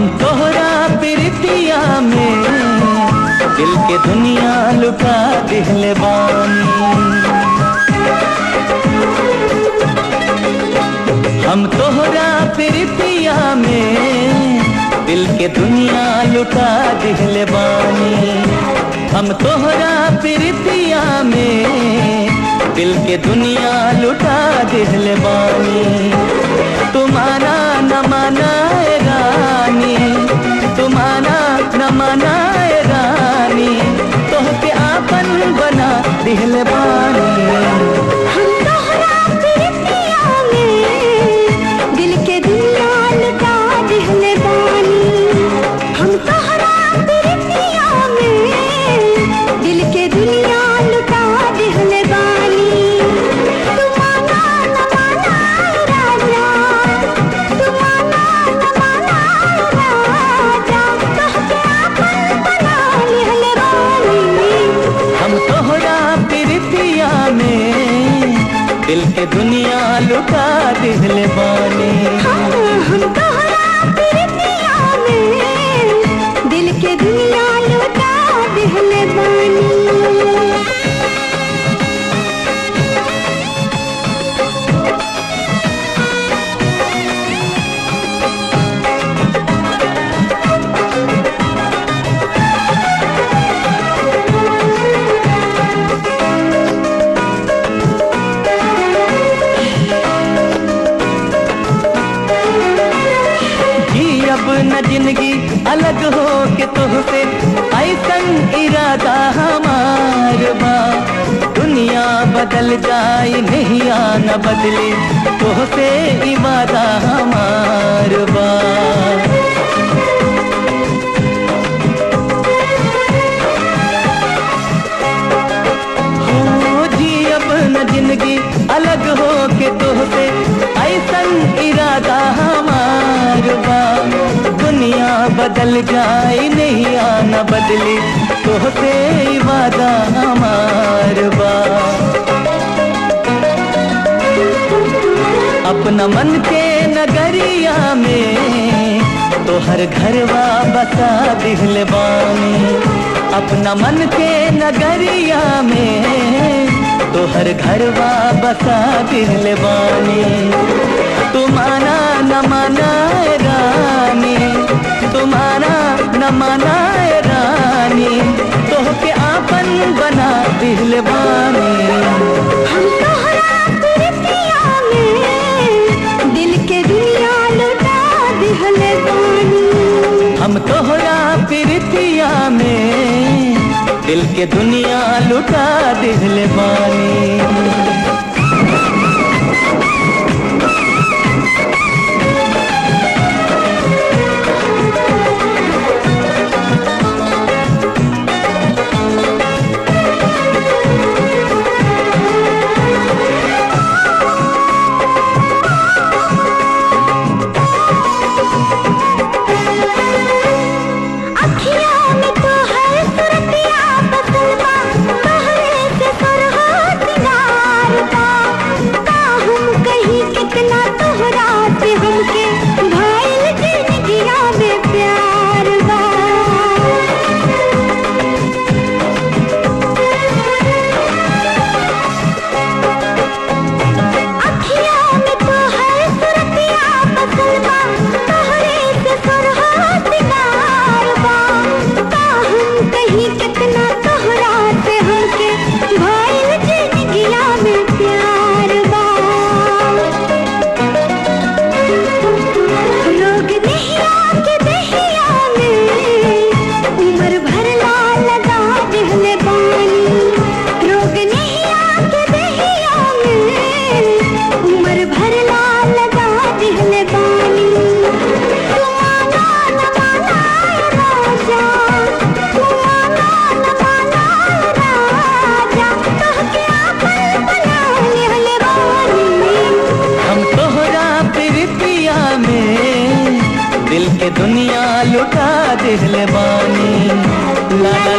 तोहरा प्रीतिया में दिल के दुनिया लुटा दिहले बानी हम तोहरा प्रीतिया में दिल के दुनिया लुटा दिहले बानी हम तोहरा प्रीतिया में दिल के दुनिया लुटा दिहले बानी तुम्हारा न मनाए रानी तुम्हारा न मनाए रानी तोहके आपन बना दिहले बानी हम तोहरा प्रीतिया में दिल के दुनिया लुटा दिहले बानी हम तोहरा प्रीतिया में दिल के दुनिया लुटा दिहले बानी तुम्हारा न माना राजा तुम्हारा न माना राजा तोहके आपन बना लिहले बानी हम तोहरा प्रीतिया में दिल के दुनिया लुटा दिहले बानी हम तोहरा प्रीतिया में दिल के दुनिया लुटा दिहले बानी जी अब न जिंदगी अलग हो के तुहसे ऐसन इरादा हमार बा दुनिया बदल जाए नहीं न बदले तुहसे इबादा हमार बा हो जी अब न जिंदगी अलग हो के तुहसे ऐसन इरादा हमार बा दुनिया बदल जाए नहीं आना बदली तुहसे वादा हमार बा अपना मन के नगरिया में तोहर घरवा बसा दिहले बानी अपना मन के नगरिया में तोहर घरवा बसा दिहले बानी तुम्हारा न मनाए रानी तुम्हारा न मनाए रानी तोहके आपन बना दिहले बानी हम तोहरा प्रीतिया में दिल के दुनिया लुटा दिहले बानी हम तोहरा प्रीतिया में दिल के दुनिया लुटा दिहले बानी अखियाँ में तो है सुरतिया बसलवा तोहरे से सुरहो सिंगार बा का हम कहीं कितना तोहरा से हमके भाईल जिंदगिया में प्यार बा अखियाँ में तो है सुरतिया बसलवा तोहरे से सुरहो सिंगार बा का हम कहीं कितना तोहरा से हमके भाईल जिंदगिया में प्यार बा रोग नहीं आके दहिया में उम्र भर ला लगा दिहले बानी रोग नहीं आके दहिया में उम्र भर ला लगा दिहले बानी तुम्हारा न माना राजा तुम्हारा न माना राजा तोहके आपन बना लिहले बानी हम तोहरा प्रीतिया में दिल के दुनिया लुटा दिहले बानी ला ला